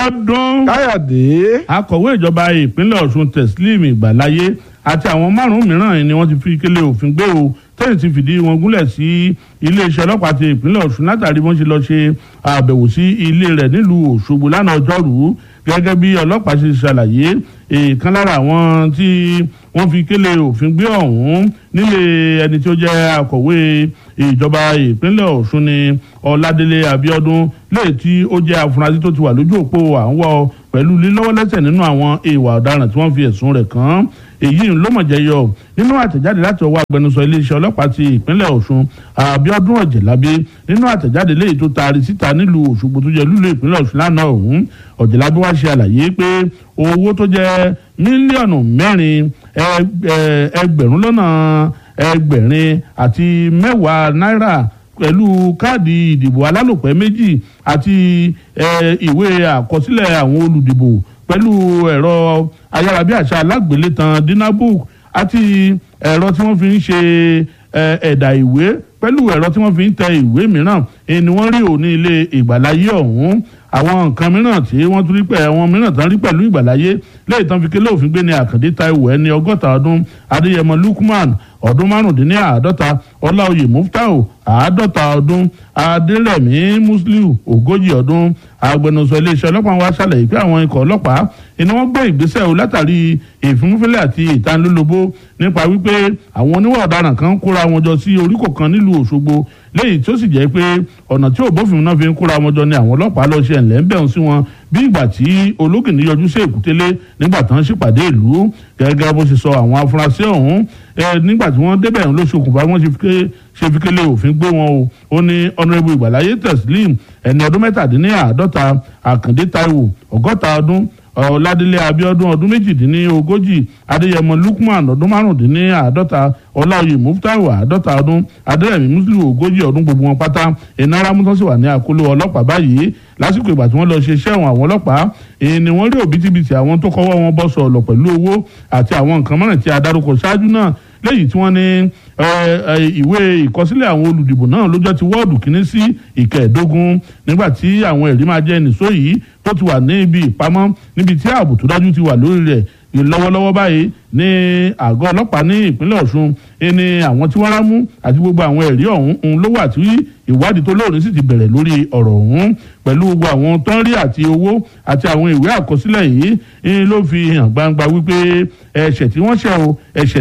Abíọ́dún káyọ̀dé akọ̀wé ìjọba ìpínlẹ̀ Ọ̀ṣun Teslim Ìgbàláyé àti àwọn márùn-ún mìíràn ni wọ́n ti fi kélé òfin gbé o tẹ́yìn ti fìdí wọn gúnlẹ̀ sí iléeṣẹ́ ọlọ́pàá ti ìpínlẹ̀ Ọ̀ṣun látàrí wọ́n ṣe lọ ṣe àbẹ̀wò sí ilé rẹ̀ nílùú Òṣogbo lánàá ọjọ́rùú gẹ́gẹ́ bí ọlọ́pàá ṣe ṣàlàyé èèkan lára àwọn tí wọ́n fi kélé òfin gbé ọ̀hún nílé ẹni tí ó jẹ́ akọ̀wé ìjọba ìpínlẹ̀ Ọ̀ṣun ni Ọládélé Abíọ́dún léè tí ó jẹ́ afurasí tó ti wà lójú òpó à ń wọ́ pẹ̀lú lílọ́wọ́lẹ́sẹ̀ nínú àwọn ìwà ọ̀daràn tí wọ́n fi ẹ̀sùn rẹ̀ kàn án èyí ló mọ̀ jẹyọ nínú àtẹ̀jáde láti ọwọ́ agbẹnusọ iléeṣẹ́ ọlọ́pàá ti ìpínlẹ̀ Ọ̀ṣun Abíọ́dún Ọ̀jẹ̀lábí nínú àtẹ̀jáde léyìí tó taari síta nílùú Òṣogbo tó jẹ́ lúlú ìpínlẹ̀ Ọ̀ṣun lánàá ọ̀hún Ọ̀jẹ̀lábí wá ṣe àlàyé pé owó tó jẹ́ mílíọ̀nù mẹ́rin ẹgbẹ̀rún lọ́nà ẹgbẹ̀rin àti mẹ́wàá náírà pẹ̀lú káàdì ìdìbò alálòpẹ́ méjì àti ìwé àkọsílẹ̀ àwọn olùdìbò pẹ̀lú ẹ̀rọ ayárabíàṣá alágbélétan dinabook àti ẹ̀rọ tí wọ́n fi ń ṣe ẹ̀dà ìwé pẹ̀lú ẹ̀rọ tí wọ́n fi ń tẹ ìwé mìíràn ni wọ́n rí òní ilé ìgbàláyé ọ̀hún àwọn nǹkan mìíràn tí wọ́n tún rí pẹ̀ àwọn mìíràn tán rí pẹ̀lú ìgbàláyé lẹ́yìn tán fi kélé òfin gbé ní àkàndé taiwo ẹni ọgọ́ta ọdún adéyẹmọ lukman ọdún márùndínláàádọ́ta ọláòyè muftau àádọ́ta ọdún adérẹ̀mí musliu ogójì ọdún agbẹnusọ iléeṣẹ́ ọlọ́pàá wa ṣàlàyé pé àwọn ikọ̀ ọlọ́pàá iná wọn gbé ìgbésẹ̀ o látàrí ìfúnfúnlẹ̀ àti ìtanilólobó nípa wípé àwọn oníwà ọ̀daràn kan kóra wọn jọ sí oríkò kan nílùú Òṣogbo léyìí tó sì jẹ́ pé ọ̀nà tí òbófin náà fi ń kóra wọn jọ ni àwọn ọlọ́pàá lọ ṣe ẹ̀ńlẹ́ ń bẹ̀rù sí wọn bí ìgbà tí ológìní yọjú sí èkútélé nígbà tán ṣèpàdé ìlú gẹ́gẹ́ bó ṣe sọ àwọn afurasí ọ̀hún nígbà tí wọ́n débẹ̀ ló ṣokùnfà wọ́n ṣe fi kélé òfin gbé wọn o ó ní ọ̀nàrẹ́bù ìgbàláyé Teslim ẹni ọdún mẹ́tàdínláàádọ́ta àkàndé Táíwò ọgọ́ta ọdún ọládélé abíọ́dún ọdún méjìdínlógójì adéyẹmọ lukman ọdún márùndínláàádọ́ta ọláòyè muftau àádọ́ta ọdún adérẹ̀mí muslim ogójì ọdún gbogbo wọn pátá iná ramútọ́ sì wà ní àkóló ọlọ́pàá báyìí lásìkò ìgbà tí wọ́n lọ ṣe iṣẹ́ àwọn àwọn ọlọ́pàá èyí ni wọ́n rí òbítíbitì àwọn tó kọ́wọ́ wọn bọ́ sọ̀lọ̀ pẹ̀lú owó àti àwọn nǹkan mìíràn tí a dárúkọ ṣáájú náà lẹ́yìn tí wọ́n ní ìwé ìkọsílẹ̀ àwọn olùdìbò náà lọ́jọ́ ti wọ́ọ̀dù kínní sí ìkẹẹ̀ẹ́dógún nígbà tí àwọn ẹ̀rí máa jẹ́ nìṣó yìí tó ti wà ní ibi ìpamọ́ níbi tí ààbò tó dájú ti wà lórí rẹ̀ lọ́wọ́lọ́wọ́ báyìí ní àgọ́ ọlọ́pàá ní ìpínlẹ̀ Ọ̀ṣun ní àwọn tí wọ́n rámú àti gbogbo àwọn ẹ̀rí ọ̀hún ló wà tí ìwádìí tó lóòrín sì ti bẹ̀rẹ̀ lórí ọ̀rọ̀ ọ̀hún pẹ̀lú gbogbo àwọn tó ń rí àti owó àti àwọn ìwé àkọsílẹ̀ yìí ló fi hàn gbangba wípé ẹ̀ṣẹ̀ tí wọ́n ṣẹ̀ o ẹ̀ṣẹ̀